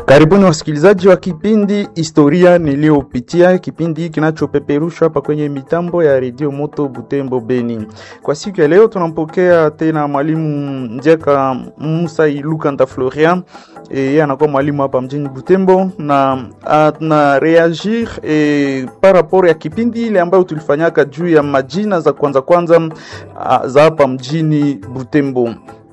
Karibuni wasikilizaji wa kipindi Historia Niliyopitia, kipindi kinachopeperushwa hapa kwenye mitambo ya redio Moto Butembo Beni. Kwa siku ya leo tunampokea tena mwalimu Njeka Musa Ilukanda Florian. E, yeye anakuwa mwalimu hapa mjini Butembo na ana reagir e, par rapport ya kipindi ile ambayo tulifanyaka juu ya majina za kwanza kwanza a, za hapa mjini Butembo.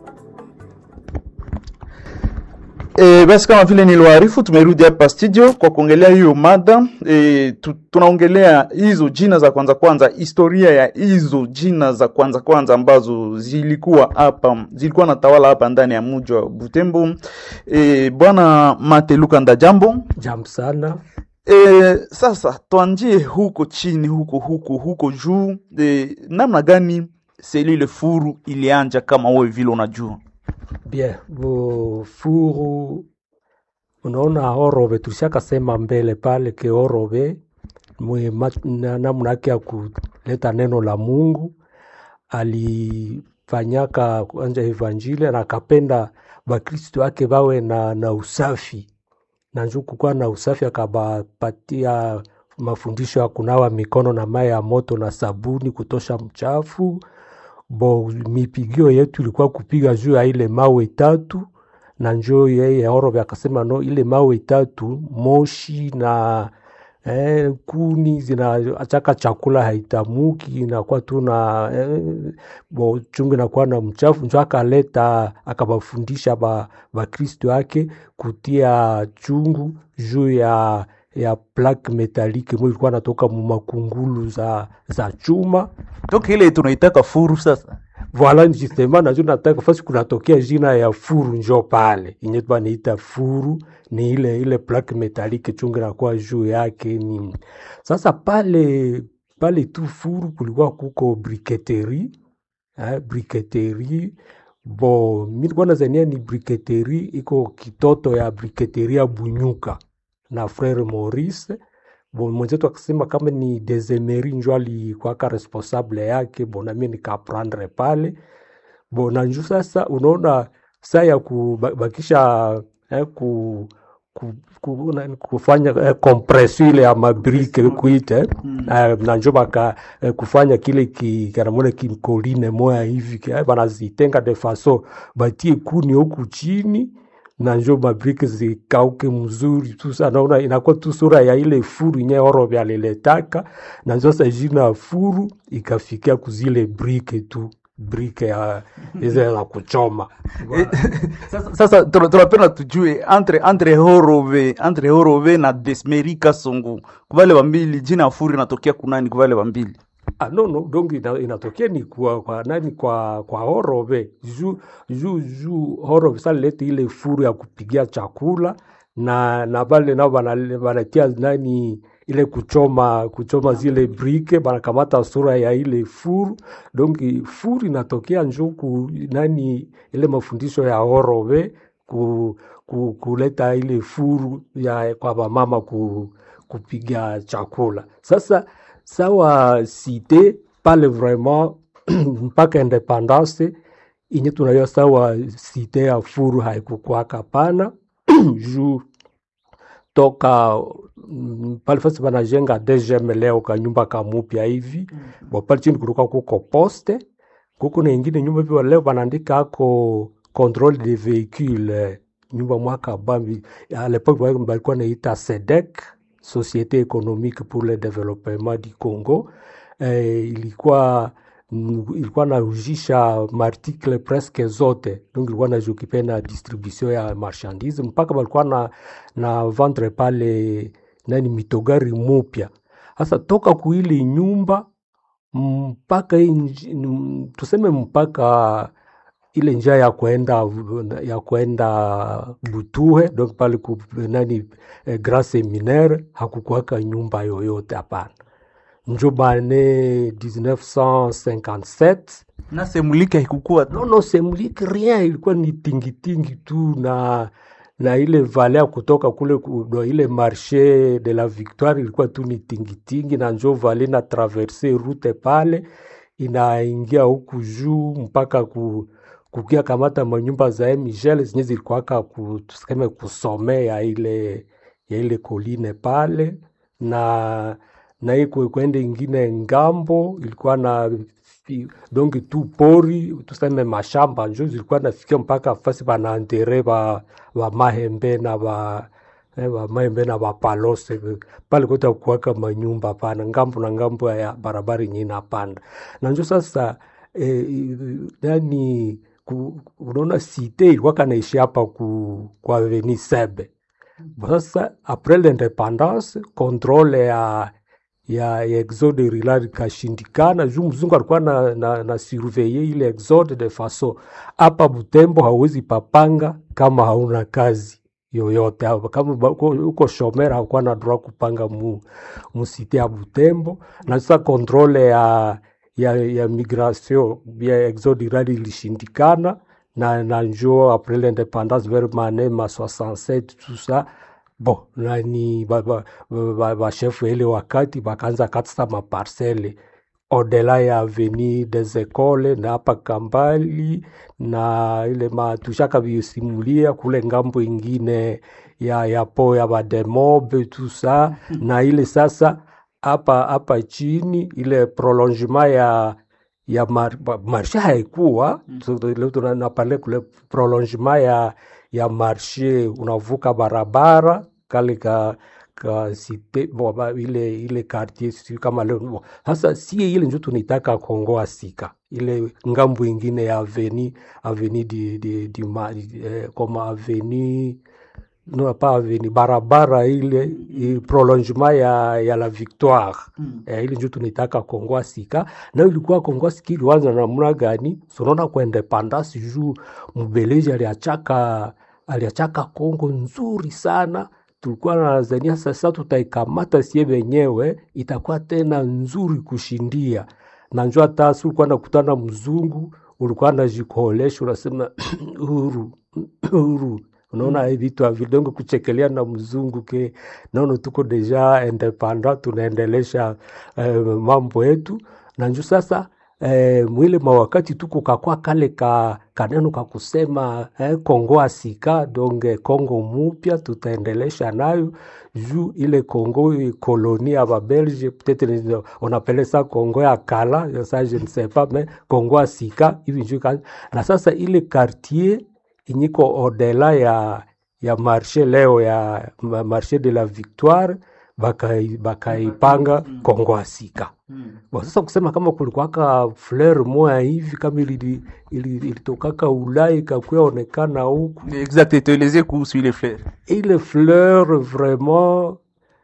E, basi kama vile niliwaarifu, tumerudi hapa studio kwa kuongelea hiyo mada e, tu, tunaongelea hizo jina za kwanza kwanza, historia ya hizo jina za kwanza kwanza ambazo zilikuwa hapa zilikuwa na tawala hapa ndani ya mji wa Butembo. E, Bwana Mate Lukanda, jambo. Jambo sana. E, sasa tuanjie huko chini huko huko huko juu e, namna gani selile furu ilianja kama wewe vile unajua? Bien, bo furu unaona Orobe tulishakasema mbele pale ke Orobe mwe namna yake ya kuleta neno la Mungu alifanyaka kwanza evanjili na akapenda Bakristo wake bawe na, na usafi na njoo kukuwa na usafi, akabapatia mafundisho ya kunawa mikono na maji ya moto na sabuni kutosha mchafu bo mipigio yetu ilikuwa kupiga juu ya ile mawe tatu, na njoo yeye Orobe akasema no, ile mawe tatu moshi na eh, kuni zinaachaka chakula haitamuki, inakuwa tu na eh, bo chungu inakuwa na mchafu. Njoo akaleta akabafundisha ba Bakristo yake kutia chungu juu ya ya plaque metalike mwe ilikuwa natoka mu makungulu za, za chuma Toka ile tunaitaka furu sasa. Voila, justement najo nataka fasi kunatokea jina ya furu njo pale inye banaita furu ni ile ile plaque metalike chungu nakuwa juu yake ni sasa pale pale tu furu kulikuwa kuko briketeri eh, briketeri bo mi nilikuwa nazania ni briketeri iko kitoto ya briketeri ya Bunyuka na frere Maurice bon mwenzetu akasema kama ni Desemeri njo alikuwaka responsable yake, bon nami nikaprendre pale bon na njo sasa, unaona saa ya kubakisha eh, ku, ku, ku, na, kufanya eh, kompresio ile ya mabrike kuite mm. eh, na njo baka eh, kufanya kile ki, kanamona kimkoline moya hivi eh, banazitenga de faso batie kuni huku chini na njo mabrike zikauke mzuri tu sana, naona inakuwa tu sura ya ile furu nye Orobe aliletaka, na njo sasa jina furu ikafikia kuzile brike tu brike ya hizo za kuchoma Eh, sasa, sasa tuna- tunapenda tujue entre entre Horove entre Horove na Desmeri Kasongo kubale wambili jina ya furu inatokea kunani kubale wambili Ah, no, no, donc ina, inatokea ni kwa, kwa nani kwa kwa Horobe juu juu juu Horobe sasa lete ile furu ya kupigia chakula na na vale nao bana- banatia nani ile kuchoma kuchoma zile brike banakamata sura ya ile furu donc furu inatokea njuku nani ile mafundisho ya Horobe ku, ku, kuleta ile furu ya kwa bamama ku, kupiga chakula sasa sawa site pale vraiment mpaka independance inye tunajua sawa site ya furu haikukwaka pana juu toka mm, pale fasi banajenga DGM leo ka nyumba kamupya hivi mm. bo pale chini kulikuwa kuko poste kuko na ingine nyumba hivyo leo banaandika ako controle de véhicule nyumba mwaka bambi à l'époque ba- balikuwa naita SEDEC Société économique pour le développement du Congo eh, ilikuwa mm, ilikuwa naujisha maartikle presque zote donc ilikuwa najokipe na distribution ya marchandise mpaka balikuwa na, na vendre pale nani mitogari mupya hasa toka kuili nyumba mpaka hii nji- mm, tuseme mpaka ile njia ya kwenda ya kwenda Butuhe donc pale ku nani eh, Grand Seminaire hakukuwaka nyumba yoyote hapana. Njo bane 1957 na semulike haikukuwa tu. non non semulike rien, ilikuwa ni tingitingi tu na na ile vale ya kutoka kule ku- do ile marché de la Victoire ilikuwa tu ni tingitingi, na njo vale na traverse route pale inaingia huku juu mpaka ku kukia kamata manyumba za Michel zenye zilikuwaka ku, tuseme kusomea ile ya ile koline pale na na hii kwe- kwende ingine ngambo ilikuwa na fi- dongi tu pori tuseme mashamba njo zilikuwa nafikia mpaka fasi banaantere ba, ba mahembe na ba eh, ba mahembe na bapalose pale kote kuwaka manyumba pana ngambo na ngambo ya barabara yenye inapanda na njo sasa eh, yani ku, unaona site ilikuwa kanaishi hapa ku, kwa Avenue Sebe sasa apres l'independance controle ya ya, ya exode rural ikashindikana juu mzungu alikuwa na, na, na surveille ile exode de faso hapa Butembo hauwezi papanga kama hauna kazi yoyote hapa. kama ba- uko uko shomera hakuwa na droit kupanga mu, musite ya Butembo na sasa controle ya ya, ya migration ya exode rural ilishindikana na, na njo après l'indépendance vers mane ma 67 tout ça bon nani bashefu ba, ba, ba bashefu ya ile wakati bakaanza katisa maparcele odela ya aveni des Ecoles na hapa Kambali na ile matushaka visimulia kule ngambo ingine ya ya po ya bademobe tout ça na ile sasa hapa hapa chini ile prolongement ya ya mar, ba- marshe haikuwa So, leo tunapale kule prolongement ya ya marshe unavuka barabara kale ka ka site bo, ba, ile ile quartier sijui kama leo bo. Sasa sie ile njo tunaitaka Kongoa Sika ile ngambo ingine ya aveni aveni di, di, di, ma, eh, koma aveni no pas aveni barabara ile i- prolongement ya, ya la victoire Mm. eh, ile njo tunaitaka Kongoa Sika na ilikuwa Kongoa Sika ilianza namna gani? Sunaona kwa independance juu mbeleji aliachaka aliachaka Kongo nzuri sana, tulikuwa nazania sasa tutaikamata sie wenyewe itakuwa tena nzuri kushindia na njo hata si ulikuwa nakutana mzungu ulikuwa najikolesha unasema huru huru unaona mm. vitu havidongo kuchekelea na mzungu ke naona tuko deja independant tunaendelesha eh, mambo yetu na njo sasa eh, mwile mawakati tuko kakwa kale ka kaneno ka kusema eh, Kongo asika donge Kongo mupya tutaendelesha nayo juu ile Kongo koloni ya babelge peut-être ni- on appelle ça Kongo ya kala ça je ne sais pas mais Kongo asika hivi njoo ka- na sasa ile quartier inyiko odela ya ya marché leo ya ma- marché de la victoire bakai- bakaipanga Kongo asika Mm. Bon, sasa kusema kama kulikuwaka fleur moya hivi kama ili- ili- ilitokaka Ulaya ikakuya onekana huku, Exact, tuelezee kuhusu ile fleur. ile fleur vraiment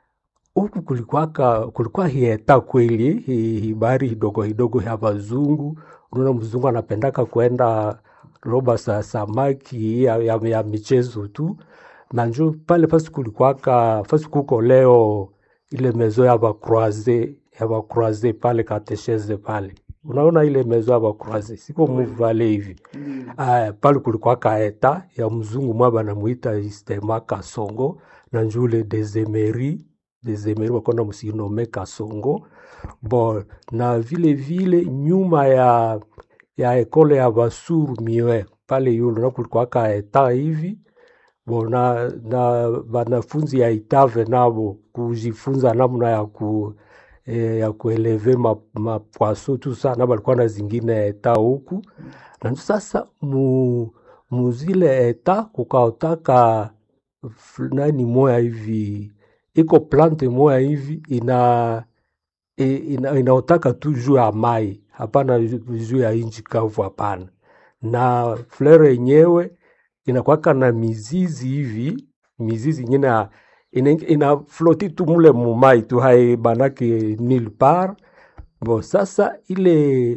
huku kulikuwaka kulikuwa hieta kweli hi- hibari hidogo hidogo ya bazungu. Unaona mzungu anapendaka kwenda roba sa samaki ya, ya, ya michezo tu na njo pale fasi kulikuwaka fasi kuko leo ile mezo ya bakroise ya bakroise pale katesheze pale unaona ile mezo ya bakroise siko muvale hivi Aya, pale kulikuwaka eta ya mzungu mwa banamuita Istema Kasongo na njule Desemeri Desemeri wakona musinome Kasongo bon na vile vile nyuma ya ya ekole ya Basuru Miwe pale yulo na kulikuwaka eta hivi bon na, na banafunzi ya Itave nabo kujifunza namna ya ku eh, ya kueleve ma, mapwaso tu sana balikuwa na zingine eta huku na ndio sasa mu, muzile eta kukaotaka f- nani moya hivi iko plante moya hivi ina i- ina, inaotaka tu juu ya mai hapana ju- juu ya inchi kavu hapana na fleur yenyewe inakwaka na mizizi hivi mizizi ingine ya- ina, ina floti tu mule mumai tu hai banake nil par bo sasa ile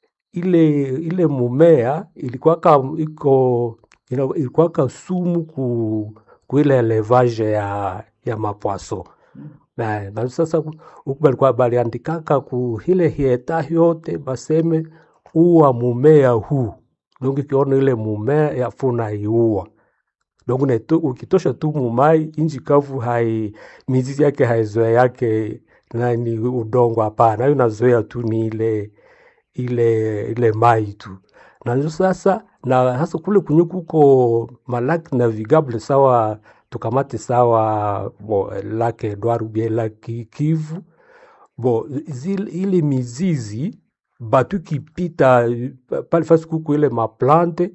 ile ile mumea ilikuwaka iko ina- ilikuwaka sumu ku, ku ile elevage ya ya mapwaso na, na sasa ku- huku balikuwa baliandikaka ku ile hieta yote baseme uwa mumea huu donc ikiona ile mumea yafuna iua donc unaito- ukitosha tu mumai inji kavu hai mizizi yake haizoea yake nani udongo hapana nayo nazoea tu ni ile ile ile mai tu na ndio sasa na hasa kule kwenye kuko malaki navigable sawa tukamate sawa bo, lake Edward ubie lake Kivu bo zile, ile mizizi batu kipita pale fasi kuko ile maplante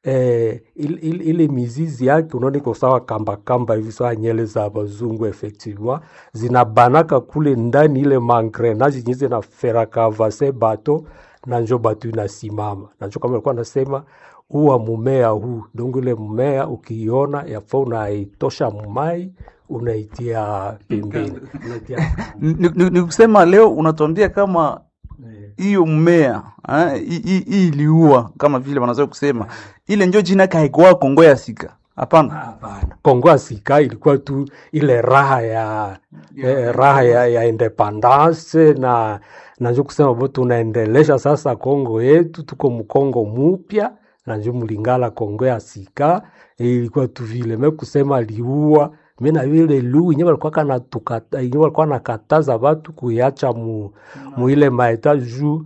eh, ile, ile, ile mizizi yake unaona iko sawa kamba kamba hivi sawa nyele za bazungu effectivement zinabanaka kule ndani ile mangrenage zenye zinaferaka vase bato na njo batu inasimama na njo kama alikuwa anasema uwa mumea huu dongo ile mmea ukiiona yafaa unaitosha mumai unaitia pembeni unaitia Ni- ni ni kusema leo unatuambia kama eh, hiyo mmea eh, hii- hii hii iliua kama vile wanazoea kusema ile njo jina yake haikuwa Kongo ya sika hapana Hapana. Kongo Asika ilikuwa tu ile raha ya eh, raha ya, ya independance na na njo kusema bo tunaendelesha sasa Kongo yetu, tuko mkongo mupya na njo mlingala Kongo ya sika ilikuwa tu vile me kusema liua me na vile lu inye walikuwa kana tukata inye walikuwa nakataza watu kuiacha mu, mu ile maeta juu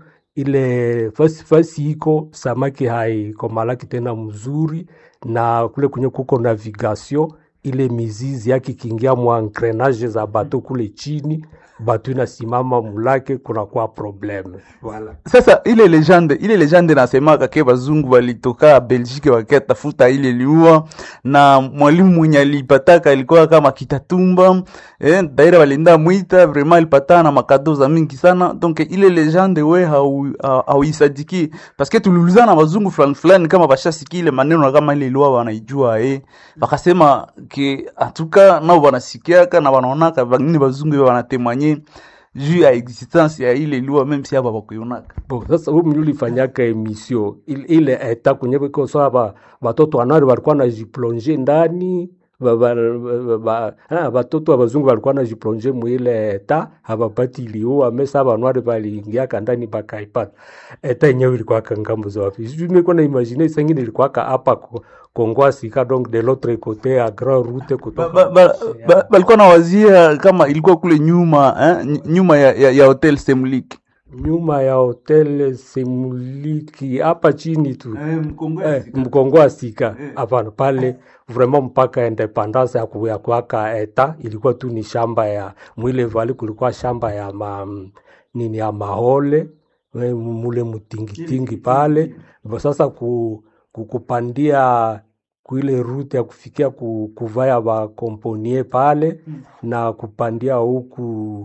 ile fasi fasi iko samaki haikomalaki tena mzuri na kule kwenye kuko navigation ile mizizi yake ikiingia mwa engrenage za bato kule chini bato inasimama mulake kunakuwa probleme voilà. Sasa ile legende ile legende nasemaka ke bazungu walitoka Belgique wakatafuta ile liua, na mwalimu mwenye alipataka alikuwa kama Kitatumba eh, daira walienda mwita vraiment alipatana na makado za mingi sana. Donc ile legende we hau- hau- hauisadiki parce que tuliulizana na bazungu fulani fulani kama bashasikia ile maneno na kama ile liua wanaijua eh, wakasema ke atuka nao wanasikiaka na wanaonaka bangine bazungu wanatemanye juu ya existence ya ile lua meme si hapa bakuionaka Bo, sasa huyu mwenye ulifanyaka emission ile, ile eta kwenye biko sawa ba, batoto wanari walikuwa najiplonge ndani ba, ba, ba, ba, ah, batoto wa bazungu walikuwa najiplonge mwile eta habapati iliua mesa banwari baliingiaka ndani bakaipata eta yenyewe ilikuwaka ngambo za wapi sijui niko na imagine sengine ilikuwaka hapa ko- Kongo Sika donc de l'autre côté à Grand Route Ba- kutoka ba- ba- ba- balikuwa na wazia kama ilikuwa kule nyuma eh, ny- nyuma ya, ya, ya hotel Semlik nyuma ya hotel Semuliki hapa chini tu Eh, mkongo wa sika hapana pale vraiment mpaka independance ya ku- ya kuaka eta ilikuwa tu ni shamba ya mwile vali kulikuwa shamba ya ma, nini ya mahole eh, mule mutingitingi pale Bo sasa ku, ku, kupandia kuile rute ya kufikia ku, kuvaya bakomponie pale na kupandia huku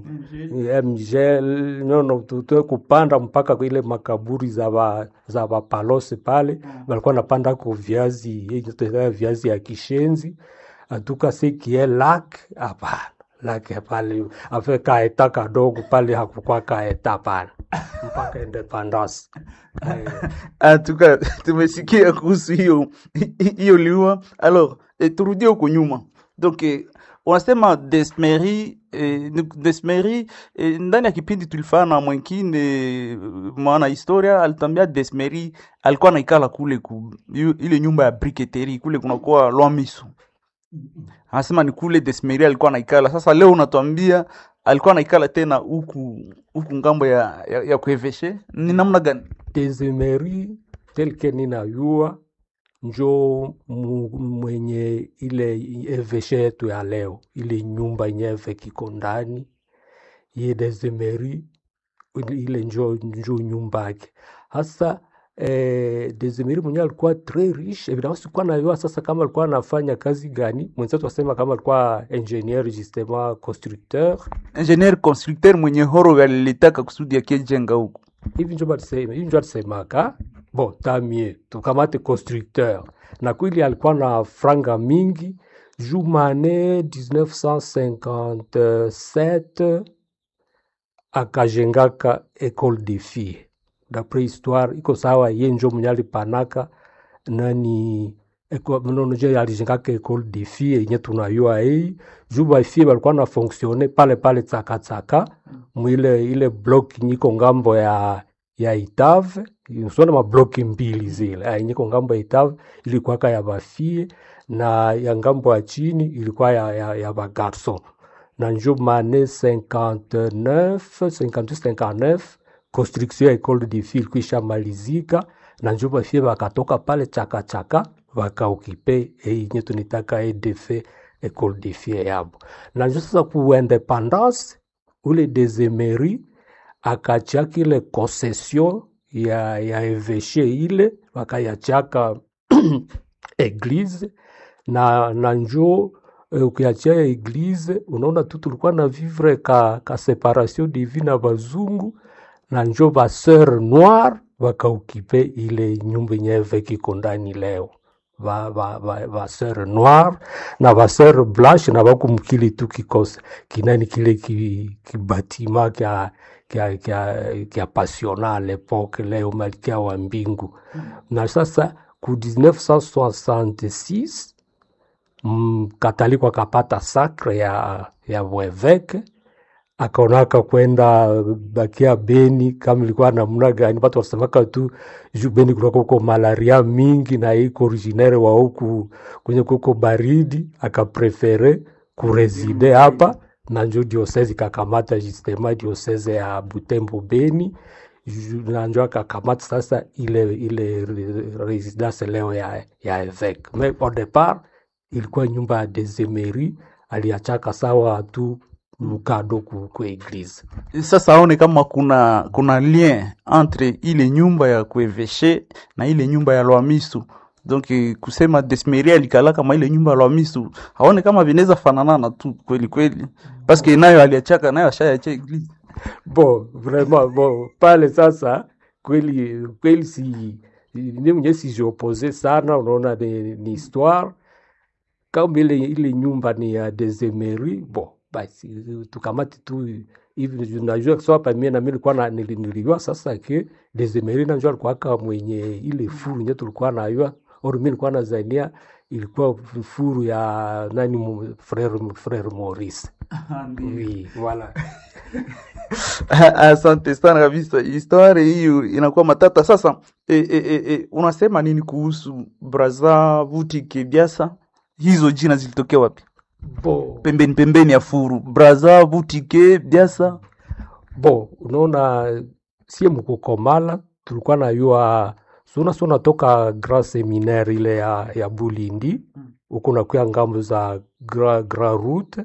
mgel nono tutwe kupanda mpaka ile makaburi za ba, za bapalose pale balikuwa napanda ko viazi yenye tunaita viazi ya kishenzi atuka sekie lak hapana lake pale afe kaeta kadogo pale hakukuwa kaeta pale mpaka independence eh, atuka tumesikia kuhusu hiyo hiyo liua alors eh, turudie huko nyuma donc eh, unasema Desmeri eh, ni- Desmeri eh, ndani ya kipindi tulifanya na mwengine eh, mwana historia alitambia Desmeri alikuwa naikala kule ku, yu- ile nyumba ya briketeri kule kunakuwa Lwamiso anasema ni kule Desmeri alikuwa naikala. Sasa leo unatuambia alikuwa naikala tena huku huku ngambo ya, ya, ya kueveshe ni namna gani? Desemeri telke ninayua njo mu- mwenye ile eveshe yetu ya leo, ile nyumba nyeve kiko ndani ye Desemeri, ile ile njo, njo nyumba yake hasa eh, Desemeri mwenyewe alikuwa très riche evidemment, sikuwa najua sasa kama alikuwa anafanya kazi gani. Mwenzetu asema kama alikuwa ingenieur justement constructeur Engineer constructeur mwenye horo alilitaka kusudi akijenga huku hivi njo balisema hivi njo alisemaka bon tamie tukamate constructeur na kweli alikuwa na franga mingi jumane 1957 akajengaka école de filles d'après histoire iko sawa ye njo mwenye alipanaka nani eko- mnono je alijengaka école de filles yenye tunayua hii juu bafie balikuwa na fonctionne pale pale tsakatsaka mwile ile block nyiko ngambo ya ya Itave usona mabloki mbili zile ah, nyiko ngambo ya Itave ilikuwaka ya bafie na ya ngambo ya chini ilikuwa ya, ya, ya bagarson na njo mane 59 58 59 construction ya école de filles ilikuwa ishamalizika na njo bafie bakatoka pale chakachaka bakaokipe einye tunitaka edf ecole de fie yabo na njo sasa ku independance ule desemeri akachiaka ile concession ya, ya eveshe ile wakayachaka eglise na, na njo eh, ukiachia eglise unaona tu tulikuwa na vivre ka, ka separation divi na bazungu na njo baseur noir wakaukipe ile nyumba yenye eveke iko ndani leo ba, ba, ba, ba sœur noir na ba sœur blanche na bakumukili tu kikose kinani kile ki- kibatima kya kya kya kya pasiona a l'époque leo malkia wa mbingu na sasa ku 1966 mm, kataliko akapata sacre ya ya bweveke akaonaka kwenda bakia Beni kama ilikuwa namna gani, watu wasemaka tu juu Beni kulikuwa kuko malaria mingi na iko originaire wa huku kwenye kuko baridi, akaprefere kureside hapa na njo diosese ikakamata justema diosese ya Butembo Beni ju- na njo akakamata sasa ile ile re- residence leo ya, ya evêque mais au départ ilikuwa nyumba ya desemeri aliachaka sawa tu mkado ku, ku eglise sasa aone kama kuna kuna lien entre ile nyumba ya kueveshe na ile nyumba ya lwamisu donc eh, kusema desmeri alikala kama ile nyumba ya lwamisu aone kama vinaweza fananana tu kweli kweli paske nayo aliachaka nayo ashayacha eglise bon vraiment bon pale sasa kweli kweli si ni mwenye sijiopose sana unaona ni, ni histoire kama ile ile nyumba ni ya desemeri bon basi tukamati tu hivi najua so hapa mie nami nilikuwa na nili- nilijua sasa ke desemeri najua alikuwaka mwenye ile furu nye tulikuwa nayua or mi nilikuwa nazania ilikuwa furu ya nani mu- frere frere Maurice oui voilà asante sana kabisa histoire hiyo inakuwa matata sasa e, e, e, e, unasema nini kuhusu braza vutike biasa hizo jina zilitokea wapi bon pembeni pembeni ya furu braza vutike biasa bo unaona sie mkukomala tulikuwa nayua suna suna toka grand seminaire ile ya, ya bulindi huko nakuya ngambo za grand, grand route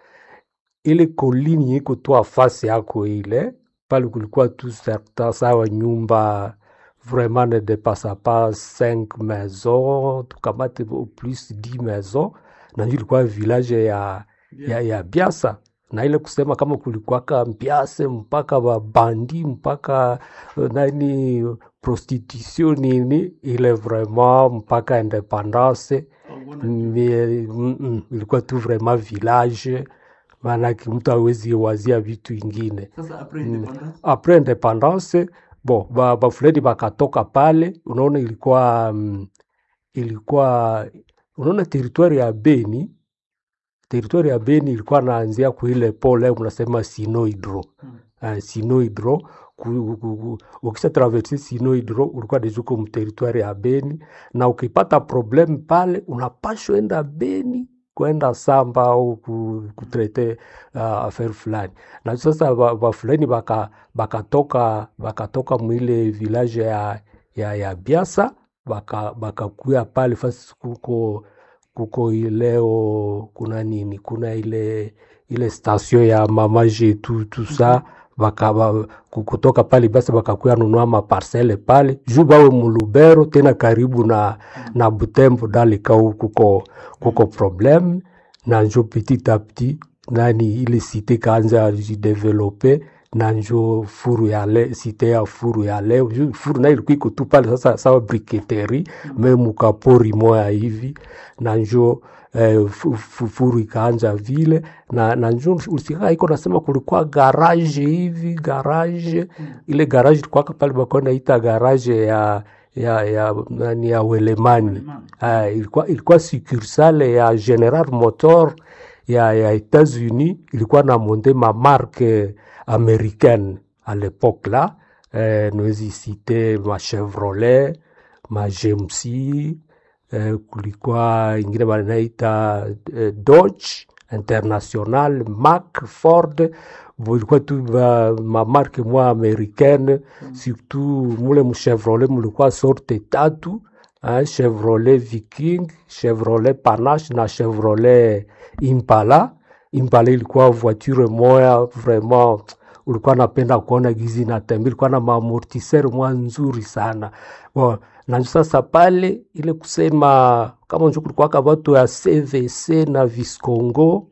ile kolini iko tu afasi yako ile pale kulikuwa tu certain sawa nyumba vraiment ne depassa pas cinq maisons tukamate au plus dix maisons na ndio ilikuwa village ya, ya, ya biasa na ile kusema kama kulikuwaka mpiase mpaka babandi mpaka eh, nani prostitution nini ile vraiment mpaka independance ni- mm, mm, ilikuwa tu vraiment village maanake mtu awezi wazia vitu ingine apres independance bon ba, bafulani bakatoka pale unaona ilikuwa mm, ilikuwa unaona teritwari ya beni teritwari ya beni ilikuwa naanzia kuile pole mnasema sinohydro uh, sinohydro ku- ku- ku- ukisha traverse sinohydro ulikuwa dejuko mteritwari ya beni na ukipata problem pale unapashwa enda beni kwenda samba au ku- kutrete uh, affaire fulani na sasa ba- bafulani baka bakatoka bakatoka mwile village ya, ya, ya biasa baka bakakuya pale fasi kuko kuko ileo kuna nini kuna ile ile station ya mama jetu tu sa baka ba, ku- kutoka pale basi bakakuya nunua maparcele pale juu bawe mulubero tena karibu na na butembo dalikau kuko kuko problem na njo petit a petit nani ile site kaanza jidevelope na njo furu ya le, site ya furu ya leo Ju- furu nayo ilikuwa iko tu pale sasa sawa briketeri me mukapori moya hivi na njo eh, fu- fu- furu ikaanja vile na, na njo usikaa iko nasema kulikuwa garage hivi garage ile garage ilikuwaka pale bakuwa naita garage ya ya ya nani ya Welemani Ah, ilikuwa ilikuwa succursale ya General Motor ya, ya États-Unis ilikuwa na monte ma marque américaine à l'époque là eh, nawezi cite ma Chevrolet ma GMC eh, kulikuwa ingine wanaita eh, Dodge international Mac, Ford ilikuwa tu ba, mamarke mwa americaine surtout mule mchevrolet mulikuwa sorte tatu hein, Chevrolet Viking, Chevrolet Panache na Chevrolet Impala. Impala ilikuwa voiture moya vraiment ulikuwa napenda kuona gizi natembea, ilikuwa na maamortiseur mwa nzuri sana bon, na sasa pale ile kusema kama njo kulikuwaka watu ya CVC na Viscongo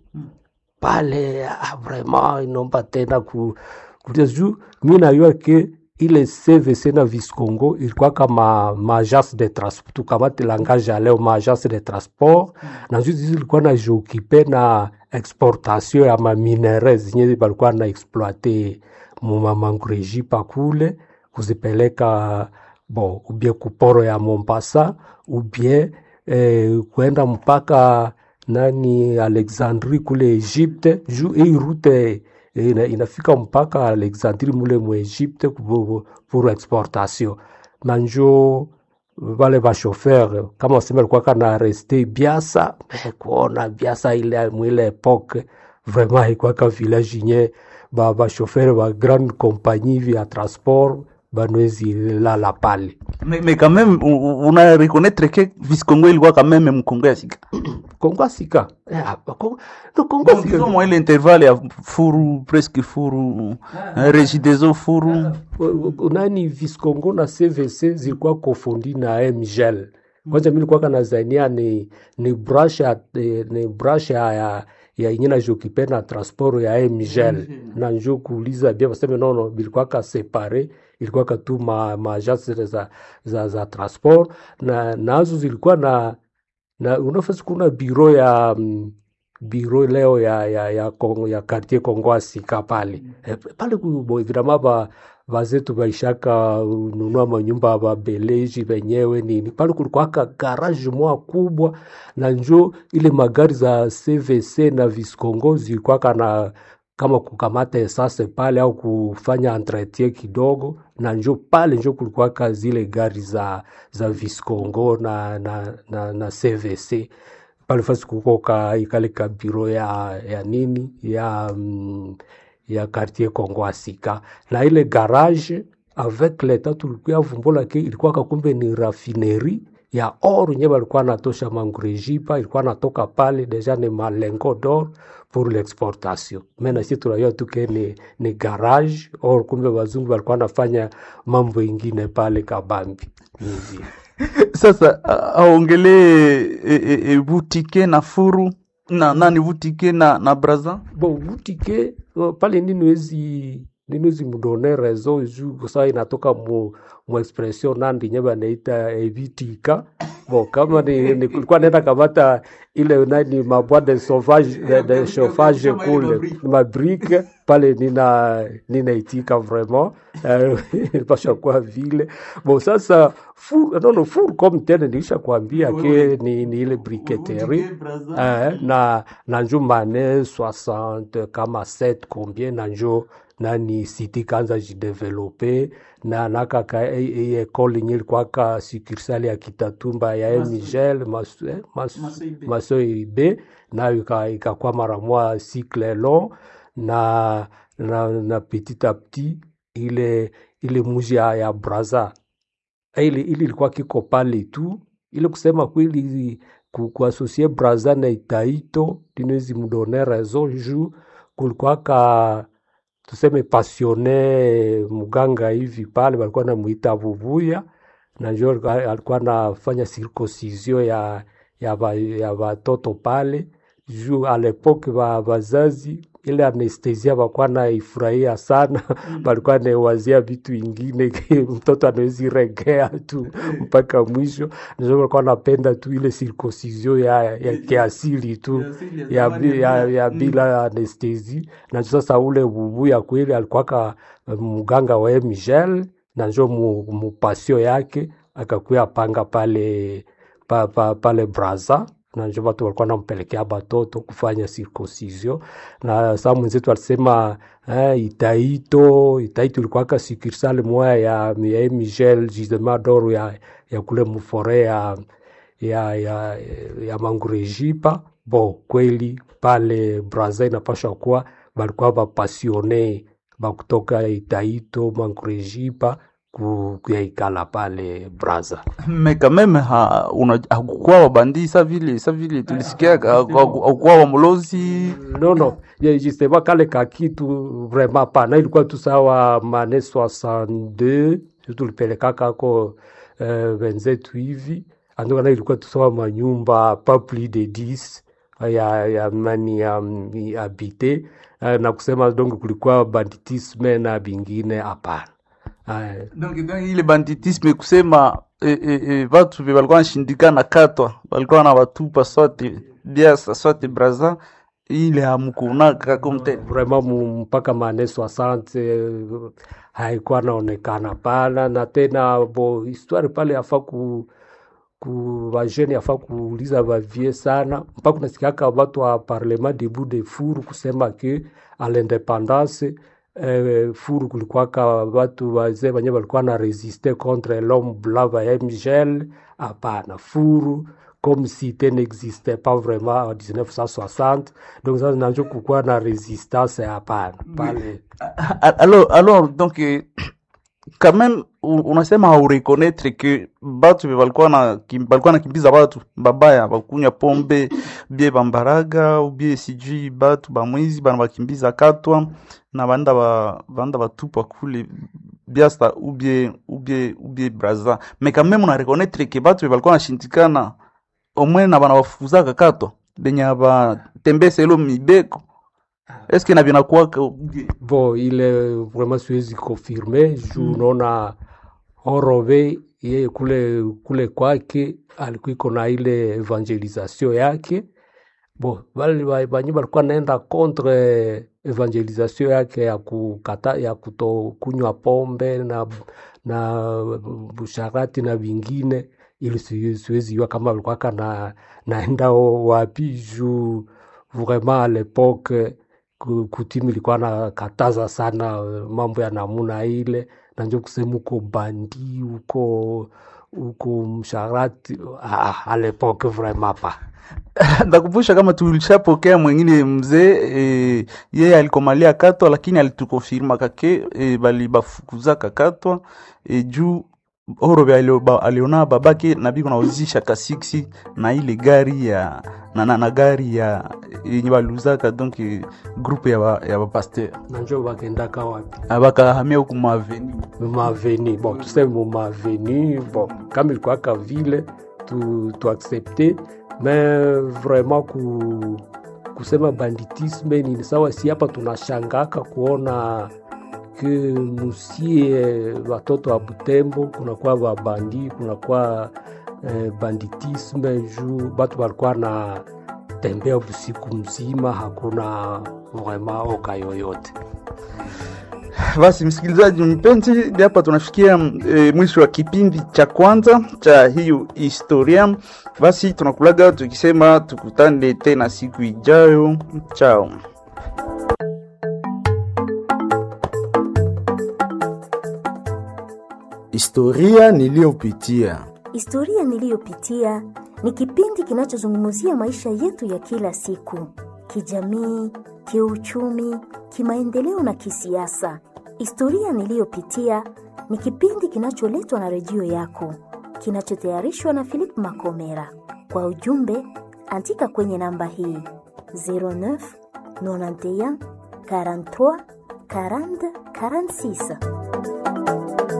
pale ah, vraiment inomba tena ku, kutia juu mi najua ke ile CVC na Viscongo ilikuwa kama maagence de transport, tukamate langage ya leo maagence de transport na juu zizi ilikuwa na jiokipe na exportation ya maminere zenye balikuwa na exploite mumamangreji pakule kuzipeleka bon ubie kuporo ya Mombasa ubie eh, kwenda mpaka nani Alexandrie kule Egypte juu hii route ina, inafika mpaka Alexandrie mule mu Egypte pour, pour exportation na njo wale bashofer kama wasema alikuwa kana reste Biasa me kuona Biasa ile mwile epoque vraiment haikwaka village yenye ba bashofer ba grande compagnie vya transport banwezi lala pale mais, mais quand même u- u- una reconnaître que Viscongo ilikuwa quand même mkongo ya sika Kongo Sika eh, ah, Kongo, no, Kongo donc Sika disons moi ile intervalle ya furu presque furu ah. regideso furu U- u- nani Viscongo na CVC zilikuwa kofundi na Mgel. Kwanza mimi nilikuwa kanazania ni ni brush ya eh, ni brush ya ya ya ingine jokipe na transport ya Mgel na njo kuuliza bia waseme nono bilikuwa ka separe ilikuwa ka tu ma, ma agence za, za, za transport na nazo zilikuwa na na unafasi kuna biro ya mm, biro leo ya ya ya, Kongo, ya quartier Kongo Sika pale eh, pale kubo evidemment ba bazetu baishaka ununua manyumba ba beleji wenyewe nini pale kulikuwaka garage moja kubwa na njo ile magari za CVC na Viscongo zilikuwaka na kama kukamata esase pale au kufanya entretien kidogo, na njo pale njo kulikuwaka zile gari za za Viscongo na, na, na, na CVC pale fasi kuko ka ikale ka biro ya, ya nini ya mm, ya quartier Kongo Asika na ile garage avec leta tulikuya vumbula ke ilikuwa kakumbe ni raffinerie ya or nye balikuwa natosha mangurejipa ilikuwa natoka pale deja ni malengo d'or pour l'exportation mena si tunajua tu ke ni, ni garage or kumbe wazungu balikuwa nafanya mambo ingine pale kabambi Hivi. sasa a- aongelee e, e, e, butike na furu na nani butike na na braza bon butike uh, pale niniwezi niniwezi mudone rezo juu kosa inatoka mu, mu expression nandi nye banaita evitika bon kama ni, ni kulikuwa naenda kamata ile nani mabwa de sauvage de, de chauffage kule mabrike pale nina ninaitika vraiment eh, pasha kuwa vile bon sasa fur non non fur comme tene nilisha kuambia ke ni, ni ile briqueterie eh, na na njo mane 60 kama 7 combien na njo nani siti kanza jidevelope na nakaka e, e, ekole nye ilikuwaka sukursale ya Kitatumba ya Migel Maso eh, Mas- Maso ibe nayo ika- ikakuwa mara mwa cycle long na, na, na petit a petit ile ile muji ya, ya Braza ile ile ilikuwa kiko pale tu, ile kusema kweli ku, kuasosie Braza na Itaito tinawezi mdone raison juu kulikuwaka tuseme pasione mganga hivi pale walikuwa namuita Vuvuya na njo alikuwa alikuwa anafanya circoncision ya ya ba, ya watoto pale juu a lepoke ba bazazi ile anestesia walikuwa naifurahia sana walikuwa nawazia vitu ingine mtoto anawezi regea tu mpaka mwisho ndio walikuwa napenda tu ile circoncision ya, ya kiasili tu ya, bi- ya, ya bila anestesi na sasa ule bubuya kweli alikuwaka mganga wa Michel na njo mu, mupasio yake akakuya panga pale pa, pa, pale Braza na njo watu walikuwa nampelekea batoto kufanya circoncision na saa mwenzetu alisema eh, Itaito Itaito ilikuwaka sukursale moya ya, ya Michel justement d'or ya, ya kule mufore ya ya, ya, ya mangurejipa bo kweli pale Brazza inapasha kuwa balikuwa bapasione bakutoka Itaito mangurejipa ku- kuyaikala pale Brazza. me quand même ha, una- hakukuwa wabandi sa vile sa vile tulisikia hakukuwa wamulozi non non ye- justement kale kakitu vraiment pana ilikuwa tu sawa mane 62 tulipelekaka ko uh, wenzetu hivi andokana ilikuwa tu sawa manyumba pas plus de 10 ya, ya mani ya, ya habite uh, na kusema donc kulikuwa banditisme na bingine hapana uh, donc, donc ile banditisme kusema eh, eh, eh, vatu vye walikuwa nashindikana katwa walikuwa na watupa swate biasa swate braza ile hamkuunaka komtene vraiment mu- mpaka mane 60 eh, haikuwa naonekana pana na tena bo histoire pale afa ku ku bajene afa kuuliza bavie sana mpaka unasikiaka watu wa parlement debout de furu kusema ke a l'independance eh, furu kulikuwaka watu wazee wenye walikuwa na resiste contre l'homme blanc ba mgl hapana furu comme cité n'existait pas vraiment en 1960 donc sasa nacho kukuwa na resistance hapana pale alors, alors donc eh, quand même u- unasema haureconnaître que batu vye walikuwa na kim- walikuwa nakimbiza batu babaya bakunywa pombe bie bambaraga ubie sijui batu bamwizi bana bakimbiza katwa na banda ba banda batupa kule biasta ubie ubie ubie braza mais quand même una reconnaître que batu vye walikuwa nashindikana omwe na bana bafuzaka katwa benye abatembesa ilo mibeko eske na vinakuwaka ubie bon ile vraiment siwezi confirme juu unaona Horove yeye kule kule kwake alikuwa iko na ile evangelisation yake bo wale wa- wenye walikuwa naenda contre evangelisation yake ya kukata ya kutokunywa pombe na na busharati na vingine ili si- siwezi jua kama walikuwa kana naenda o- wapi juu vraiment à l'époque ku- kutimu ilikuwa na kataza sana eh, mambo ya namuna ile na njo kusema uko bandi uko uko msharati ah, à l'époque vraiment pas ndakumbusha kama tulishapokea mwingine mzee e, yeye alikomalia katwa lakini alitukofirma kake e, bali bafukuzaka katwa e, juu orobe alio- ba- aliona babake na biko nauzisha kasiksi na ile gari ya na, na, na gari ya yenye baluzaka donc e, groupe ya ba- ya bapaster na njo bakendaka wapi abakahamia huku maveni mumaveni bon tuseme mumaveni bon kama ilikuwaka vile tu, tu accepte mais vraiment ku, kusema banditisme ni sawa si hapa tunashangaka kuona ke musie watoto wa Butembo kunakuwa babandi kunakuwa eh, banditisme juu batu walikuwa na tembea usiku mzima hakuna vraiment oka yoyote Basi msikilizaji mpenzi, hadi hapa tunafikia e, mwisho wa kipindi cha kwanza cha hiyo historia. Basi tunakulaga tukisema tukutane tena siku ijayo. Chao. Historia niliyopitia. Historia niliyopitia ni kipindi kinachozungumzia maisha yetu ya kila siku, kijamii, kiuchumi, kimaendeleo na kisiasa. Historia niliyopitia ni kipindi kinacholetwa na redio yako, kinachotayarishwa na Philip Makomera. Kwa ujumbe, andika kwenye namba hii 09 91 43 40 46.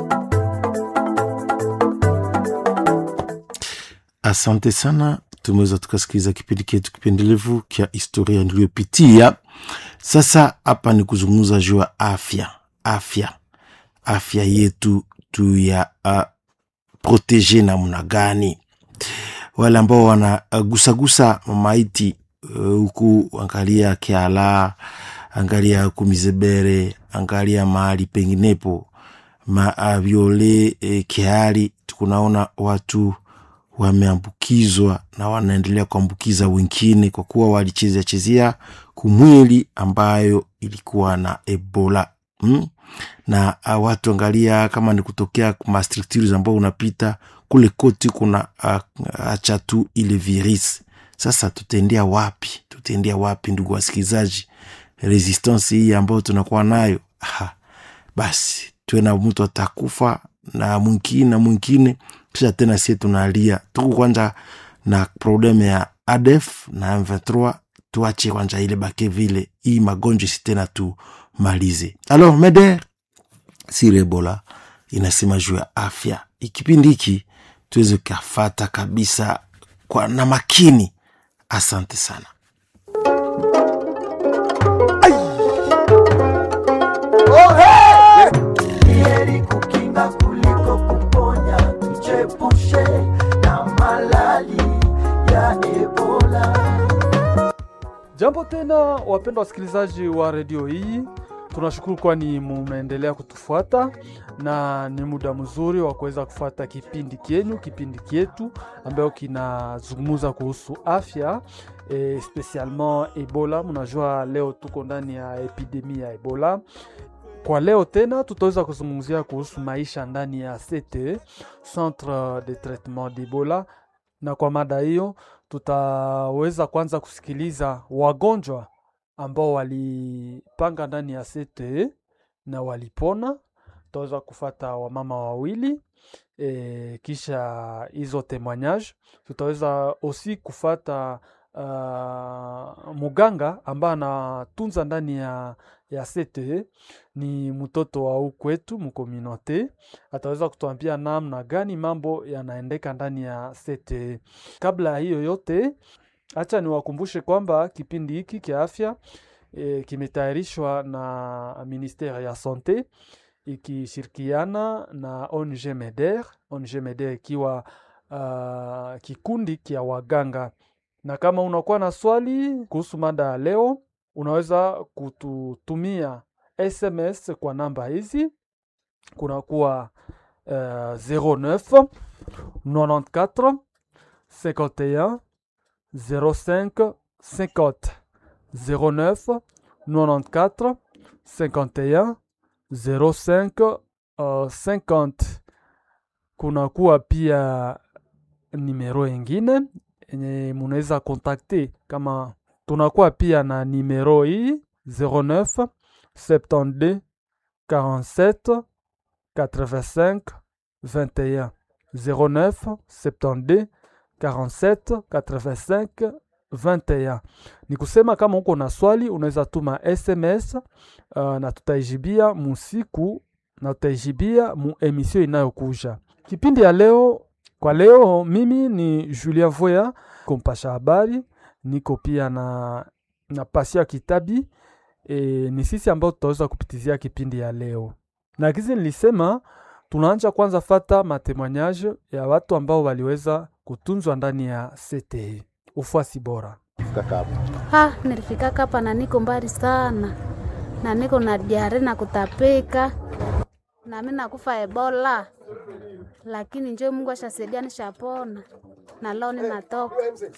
Asante sana, tumeweza tukasikiliza kipindi chetu kipendelevu kya historia niliyopitia. Sasa hapa ni kuzungumza juu ya afya, afya, afya yetu tu ya uh, protege namna gani? Wale ambao wanagusagusa maiti huku, uh, angalia Kiala, angalia Kumizebere, angalia mahali penginepo maaviole e, Kiali, tukunaona watu wameambukizwa na wanaendelea kuambukiza wengine kwa kuwa walichezea chezea kumwili ambayo ilikuwa na Ebola mm? na a, watu angalia kama ni kutokea mastructures ambao unapita kule koti kuna uh, acha tu ile virus sasa tutaendea wapi tutaendea wapi ndugu wasikilizaji resistance hii ambayo tunakuwa nayo ha, basi tuwe na mtu atakufa na mwingine na mwingine kisha tena sie tunalia tuku kwanza na probleme ya adef na m23 tuache kwanza ile bake vile hii magonjwa si tena tumalize alors meder siri ebola inasema juu ya afya ikipindi hiki tuweze kafata kabisa kwa na makini asante sana heri kukinga kuliko kuponya, tuchepushe na malali ya Ebola. Jambo tena wapendwa wasikilizaji wa redio hii, tunashukuru kwani mumeendelea kutufuata na ni muda mzuri wa kuweza kufuata kipindi kyenyu, kipindi kyetu ambayo kinazungumza kuhusu afya e, spesialement Ebola. Mnajua leo tuko ndani ya epidemia ya Ebola. Kwa leo tena tutaweza kuzungumzia kuhusu maisha ndani ya CTE, Centre de Traitement d'Ebola, na kwa mada hiyo tutaweza kwanza kusikiliza wagonjwa ambao walipanga ndani ya CTE na walipona. Tutaweza kufata wamama wawili e, kisha hizo témoignage. Tutaweza osi kufata uh, muganga ambaye anatunza ndani ya, ya CTE ni mtoto wa ukwetu mkominote, ataweza kutuambia namna gani mambo yanaendeka ndani ya CTE. Kabla ya hiyo yote, acha niwakumbushe kwamba kipindi hiki kia afya e, kimetayarishwa na ministere ya sante ikishirikiana na ONG MEDER, ONG MEDER ikiwa uh, kikundi kia waganga. Na kama unakuwa na swali kuhusu mada ya leo, unaweza kututumia SMS kwa namba hizi, kunakuwa uh, 09 94 51 05 50 09 94 51 05 uh, 50. Kunakuwa pia nimero ingine yenye munaweza kontakte kama tunakuwa pia na nimero hii 09 72 47 85 21 09 72 47 85 21. Ni kusema kama uko na swali unaweza tuma SMS uh, na tutaijibia musiku na tutaijibia mu emission inayokuja. Kipindi ya leo kwa leo, mimi ni Julien Voya kompasha habari, niko pia na, na Pasia Kitabi e, ni sisi ambao tutaweza kupitizia kipindi ya leo, na kizi nilisema tunaanja kwanza fata matemoignage ya watu ambao waliweza kutunzwa ndani ya CTE. Ufuasi bora. Ha, nilifikaka hapa na niko mbali sana na niko na diare na kutapika na mimi nakufa Ebola, lakini njo Mungu ashasaidia nishapona na leo ninatoka.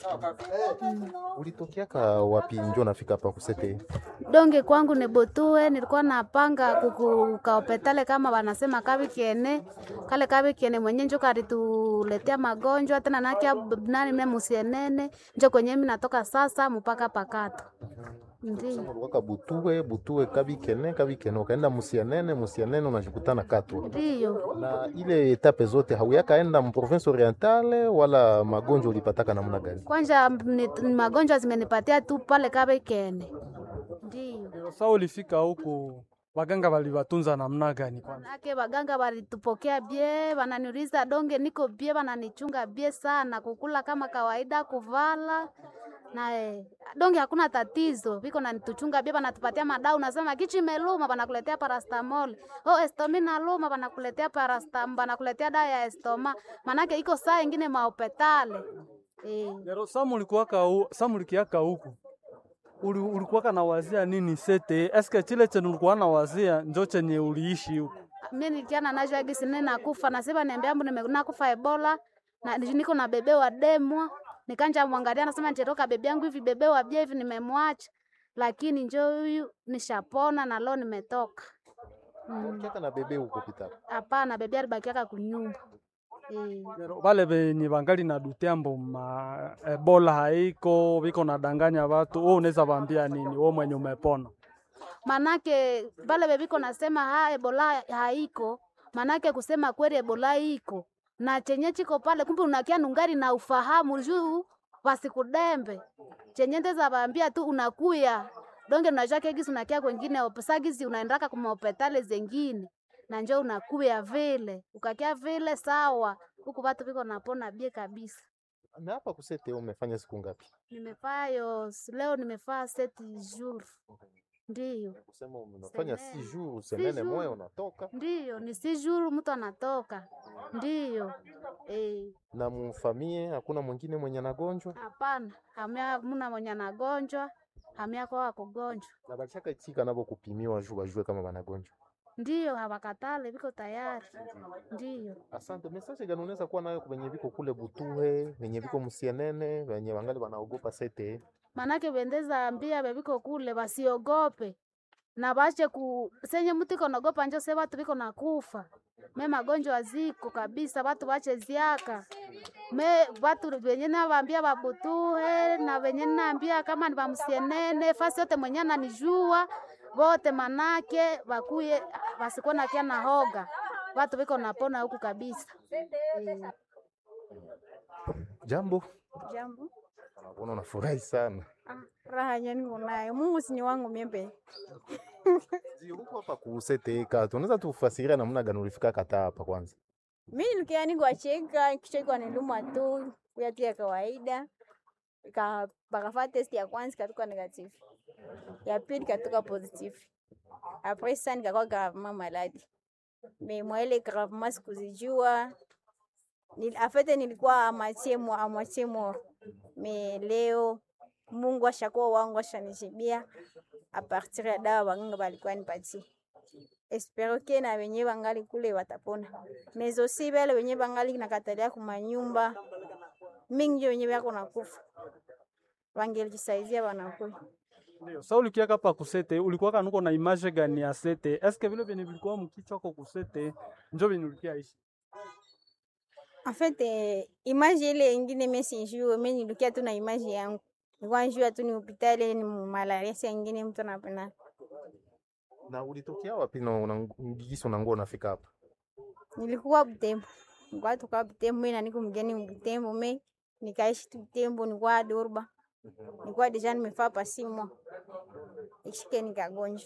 Ulitokeaka wapi njo nafika hapa kusete? Donge kwangu nebotue, nilikuwa napanga kukaopetale kama wanasema kavi kiene kale kavi kiene mwenye njo karituletea magonjwa tena nakia nani mne musienene njo kwenye mimi natoka sasa mpaka pakato ndio Waka butue butue kabikene kabikene ukaenda musianene musianene unajikutana katwa ndio na ile etape zote hauyakaenda mprovince orientale wala magonjwa ulipataka namna gani? kwanja ni, ni magonjwa zimenipatia tu pale kavi kiene ndio Sasa ulifika huku waganga waliwatunza namna gani kwanza? Manake baganga walitupokea bie, wananiuliza donge niko bie, wananichunga bie sana, kukula kama kawaida, kuvala na eh, donge hakuna tatizo, viko nanituchunga bie, wanatupatia madau, nasema kichi imeluma, wanakuletea parastamol. Oh, estomi naluma, wanakuletea parastam, wanakuletea dawa ya estoma, manake iko saa ingine maopetale eh. Lero Samu ulikuwaka hu, Samu ulikiaka huku uli, ulikuwaka na wazia nini sete? Eske chile chenye ulikuwa na wazia njo chenye uliishi huku? mi nikiana nacho agisi nene nakufa nasema niambia mbu nakufa ebola na niko na bebe wa demwa nikanja mwangalia nasema nitatoka bebe yangu hivi bebe wa bia hivi nimemwacha lakini njo huyu nishapona na leo nimetoka Mm. Ukiaka na bebe huko pita hapana bebe alibakiaka kunyumba Eh, Vale venye vangali na dutembo ma ebola haiko viko nadanganya watu, wewe unaweza vaambia nini wewe mwenye umepona? manake vale veviko nasema ha ebola haiko, manake kusema kweli ebola iko na chenye chiko pale, kumbe unakia nungari na ufahamu juu vasikudembe chenye ndeza vaambia tu unakuya donge unajake gisi unakia kwengine opesa gisi unaendaka kumahopitali zengine na njo unakuya vile ukakia vile sawa, huku vatu viko napona bie kabisa. Na hapa kusete umefanya siku ngapi? Nimefaa yo leo nimefaa seti jour, ndiyo Kusema umefanya Semene. si jours semene jours. moya unatoka ndiyo ni si jour mtu anatoka ndiyo eh. na mufamie, hakuna mwingine mwenye anagonjwa Hapana, hamia muna mwenye anagonjwa hamia kwa kugonjwa, na balishaka itika nabo kupimiwa juu bajue kama banagonjwa. ndiyo hawakatale, viko tayari, ndiyo Asante. Message gani unaweza kuwa nayo kwenye viko kule Butuhe, venye viko Musienene, venye wangali wanaogopa sete? manake bendeza ambia bebiko kule basiogope na bache ku senye mtu iko naogopa njo se watu biko nakufa me magonjwa ziko kabisa, watu bache ziaka me watu venye navaambia babutuhe na venye naambia kama ni bamsienene fasi yote mwenye ananijua vote manake bakuye basikuwa nakia na hoga watu biko napona huku kabisa eh. Jambo, Jambo. naona unafurahi sana. Ah, raha nyani unayo. Mungu si ni wangu miembe. Ndio, Huko hapa ku sete katu, unaweza tufasiria namna gani ulifika kata hapa kwanza? Mimi nilikia ni kuacheka kichwa iko niluma tu kuya tu ya kawaida. Ka bakafanya test ya kwanza ikatoka negative. Ya pili ikatoka positive. Après ça nikakuwa gravement malade. Mais moi ile gravement sikuzijua. Nil, afete nilikuwa à moitié mo à moitié mort. Mais leo Mungu ashakuwa wangu ashanijibia a partir ya dawa waganga balikuwa nipatie. Espero ke na wenye bangali kule watapona. Mais aussi bale wenye bangali nakatalia kumanyumba mingi ndio wenye bako nakufa. Wangelijisaidia wanakule. Ndio. Sasa ulikiaka hapa kusete, ulikuwa kanuko na image gani ya sete? Eske vile vyenye vilikuwa mkichwa kwa kusete njo vyenye ulikia ishi? En fait, eh, image ile ingine mimi sijui, mimi nilikia tu na image yangu. Nilikuwa najua tu ni hospitali ni malaria, si ingine mtu anapenda. Na ulitokea wapi na una gisi unangoa unafika hapa? Nilikuwa Butembo. Nilikuwa toka Butembo, mimi na niko mgeni Butembo, mimi nikaishi tu Butembo, nilikuwa Durba. Nilikuwa deja nimefaa pasi mwa. Ikishike nikagonjwa.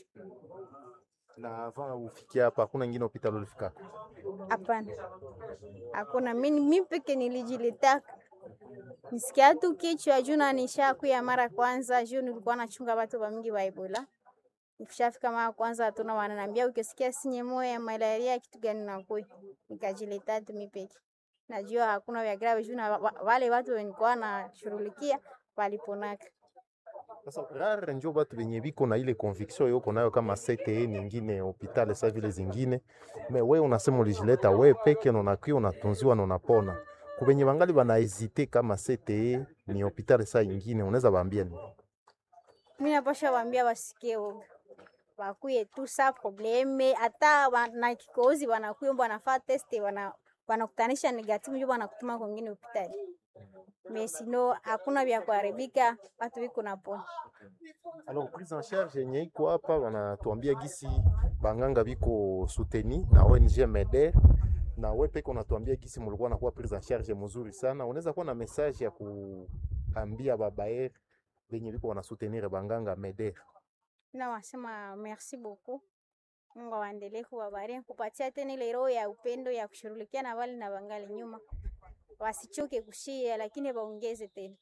Na avant ufikie hapa hakuna ingine hospitali ulifika? Hapana, hakuna. Mimi mimi peke nilijilitaka nisikia tu kichwa juu na nishakuya mara kwanza, juu nilikuwa nachunga watu wa mingi wa Ebola. Nikishafika mara kwanza tuna wananiambia ukisikia sinye moyo ya malaria kitu gani nakuya, nikajileta tu mimi peke. Najua hakuna vya grave juu na wa- wa- wale watu wenikuwa nashughulikia waliponaka. Sasa rare njo batu benye biko na ile conviction yoko nayo kama CTE nyingine hospitali sa vile zingine, me we unasema ulijileta we peke na unakuwa unatunziwa na unapona. Kubenye bangali bana hesite kama CTE ni hospitali sa ingine, unaweza baambia nini? Mimi napasha waambia wasikie woga. Wakuye tu sa probleme hata wa- na kikozi wanakuya mbo wanafaa test wana wanakutanisha negative ndio wanakutuma kwingine hospitali. Mais sino hakuna vya kuharibika, watu viko napona. Alors prise en charge yenye iko hapa wanatuambia gisi banganga biko souteni na ONG MEDER na we peke unatuambia gisi mulikuwa nakuwa prise en charge mzuri sana. Unaweza kuwa na message ya kuambia babaer benye biko wana soutenir banganga MEDER? Na wasema merci beaucoup. Mungu awaendelee kuwabariki, kupatia tena ile roho ya upendo ya kushughulikia na wale na wangali nyuma. Wasichoke kushia lakini waongeze tena.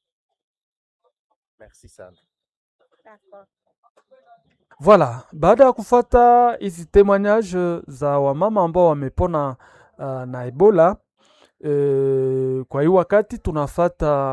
Merci sana. D'accord. Voilà, baada ya kufata hizi témoignage za wamama ambao wamepona uh, na Ebola uh, kwa hii wakati tunafata